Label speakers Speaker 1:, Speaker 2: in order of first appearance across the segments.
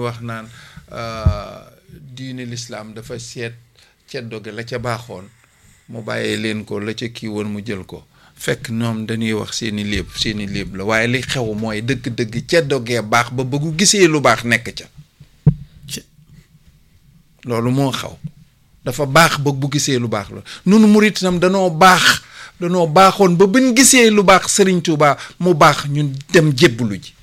Speaker 1: wax naan diine lislaam dafa seet ceddo gi la ca baaxoon mu bàyyee leen ko la ca kii woon mu jël ko fekk ñoom dañuy wax seeni léeb seeni léeb la waaye li xew mooy dëgg-dëgg ceddo gee baax ba bëggu gisee lu baax nekk ca loolu moo xaw dafa baax ba bu gisee lu baax la nunu murit itam danoo baax danoo baaxoon ba buñ gisee lu baax Sëriñ Tuubaa mu baax ñun dem jébbalu ji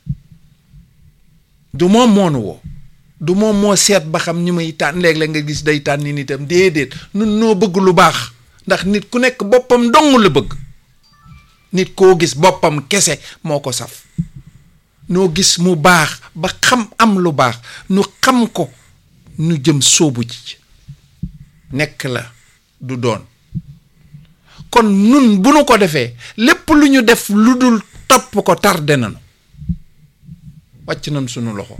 Speaker 1: du moom moonu woo du moom moo seet ba xam ñi muy tànn léeg-léeg nga gis day tànn ni nitam déedéet nun noo bëgg lu baax ndax nit ku nekk boppam dong la bëgg nit koo gis boppam kese moo ko saf noo gis mu baax ba xam am lu baax nu xam ko nu jëm sóobu ji nekk la du doon kon nun bu nu ko defee lépp lu ñu def lu dul topp ko tardé nañu wàcc nañ sunu loxo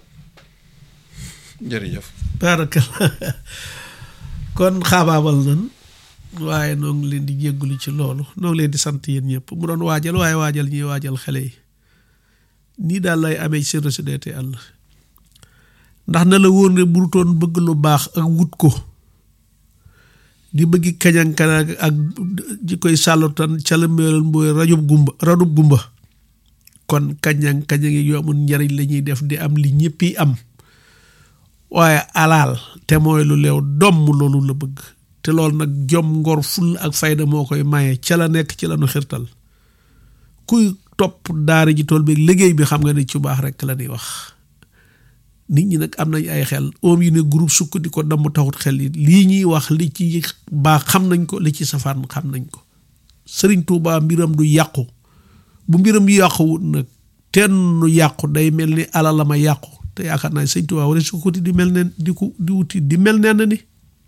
Speaker 1: jërëjëf
Speaker 2: barakallah kon xaabaabal nan waaye noo ngi leen di jéggulu ci loolu noo ngi leen di sant yéen ñëpp mu doon waajal waaye waajal ñuy waajal xale yi nii daal lay amee seen société àll ndax na la wóor ne burutoon bëgg lu baax ak wut ko di bëggi kañang kañang ak ji koy sàllutan ca la meeral mbooy rajub gumba radub gumba kon kañang kañang yi yu amul njariñ la ñuy def di am li ñëpp yi am waaye alaal te mooy lu leew domm loolu la bëgg te loolu nag jom ngor ful ak fayda moo koy maye ca la nekk ci la nu xirtal kuy topp daara ji tool bi liggéey bi xam nga ne ci baax rek la ñuy wax nit ñi nag am nañ ay xel oom yi ne groupe sukk di ko damm taxut xel yi lii ñuy wax li ci baax xam nañ ko li ci safaan xam nañ ko sëriñ Tuubaa mbiram du yàqu bu mbiram yàquwut nag tenn yàqu day mel ni alala ma yàqu te yaakaar naa sëriñ Tuubaa wala su ko di mel ne di ko di wuti di mel nenn ni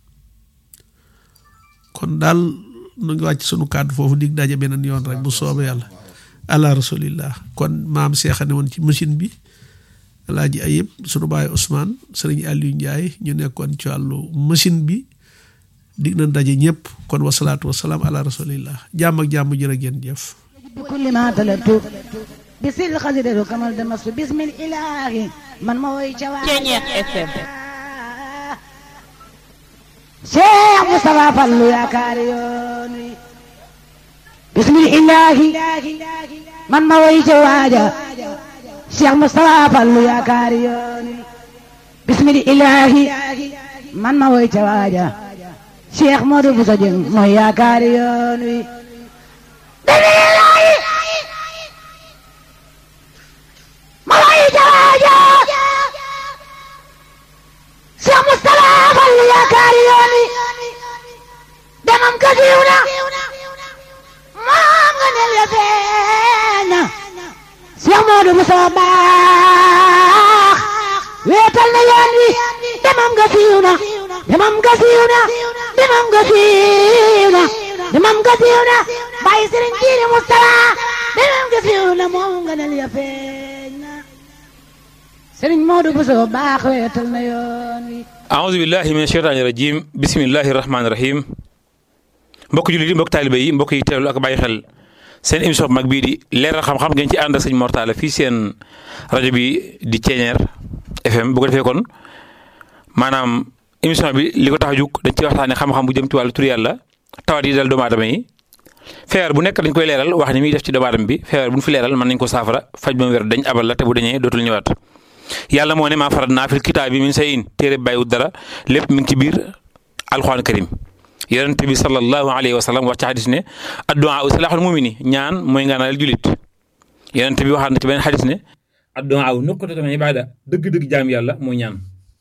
Speaker 2: kon daal nu ngi wàcc sunu kàddu foofu dig daje beneen yoon rek bu soobee yàlla ala rasulillah kon maam seexane woon ci machine bi alaaji ayib sunu baay Ousmane sëriñ Aliou Ndiaye ñu nekkoon ci wàllu machine bi dig na daje ñëpp kon wasalaatu wasalaam ala rasulillah jàmm ak jàmm jërë ngeen jëf
Speaker 3: بكل ما طلبت بسر خزر كمال دمس بسم الإله من موي جواب
Speaker 4: Ceñeex FM
Speaker 3: شيخ مصطفى فلو يا كاريوني بسم الإله من موي جواجا شيخ مصطفى فلو يا كاريوني بسم الإله من موي جواجا شيخ مودو بسجن مو يا كاريوني موي جواجا شيخ مصطفى فلو يا كاريوني دمم كثيرنا ما من اليفين Cheikh Modou Moussa baax weetal na yoon wi demam nga siiw na demam nga siiw na demam nga siiw na demam nga siiw na bàyyi Serigne Jiili Moustapha demam nga siiw na moom nga nel ya feeñ na Serigne Modou Moussa baax weetal na yoon wi
Speaker 5: aouzu billahi min asheytaani rajim bismillahi rahmaani rahim mbokk jullit yi mbokk taalibe yi mbokk yi teewlu ak bàyyi xel seen émission bu mag bii di leeral xam-xam ngeen ci ànd ak sëñ Mortala fii seen rajo bi di Ceeñeer FM bu ko defee kon maanaam émission bi li ko tax a jug dañ ci waxtaanee xam-xam bu jëm ci wàllu tur yàlla tawat yi dal doomu aadama yi feebar bu nekk dañ koy leeral wax ni muy def ci doomu aadama bi feebar bu ñu fi leeral mën nañ ko saafara faj ba mu wér dañ abal la te bu dañee dootul ñëwaat yàlla moo ne maa farat naa fil kitaab bi min say in téere bàyyiwut dara lépp mi ngi ci biir alxuraan karim yonent bi sallallahu alayhi wa sallam wax ci xadis ne addu'a silaaxul mumini ñaan mooy ngaanal julit yonent bi waxaat na ci beneen xadis ne addu'a nuqtatun min ibaada dëgg-dëgg jaam yàlla mooy ñaan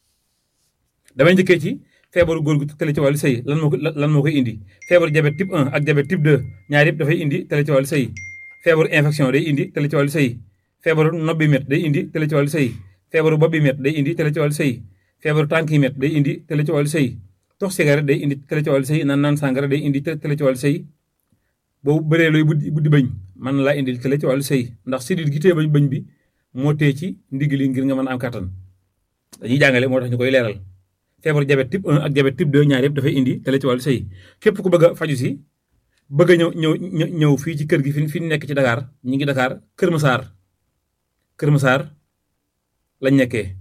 Speaker 5: damay njëkkee ci feebaru góor gu tële ci wàllu sëy lan moo ko lan moo koy indi feebaru diabète type 1 ak diabète type 2 ñaar yëpp dafay indi tële ci wàllu sëy feebaru infection day indi tële ci wàllu sëy feebaru nobbi met day indi tële ci wàllu sëy feebaru bopp bi met day indi tële ci wàllu sëy feebaru tànk yi met day indi tële ci wàllu sëy tox cigarette day indi tële ci wàllu sëy naan naan sàngara day indi tële ci wàllu sëy boobu bëree looy buddi buddi bañ man laa indil tële ci wàllu sëy ndax sidit gi tee bañ bañ bi moo tee ci ndigg li ngir nga mën a am kattan dañuy jàngale moo tax ñu koy leeral feebaru diabète type 1 ak diabète type 2 ñaar yëpp dafay indi tële ci wàllu sëy képp ku bëgg a faju si bëgg a ñëw ñëw ñëw fii ci kër gi fi fi nekk ci Dakar ñi ngi Dakar Kër Massar Kër Massar lañ nekkee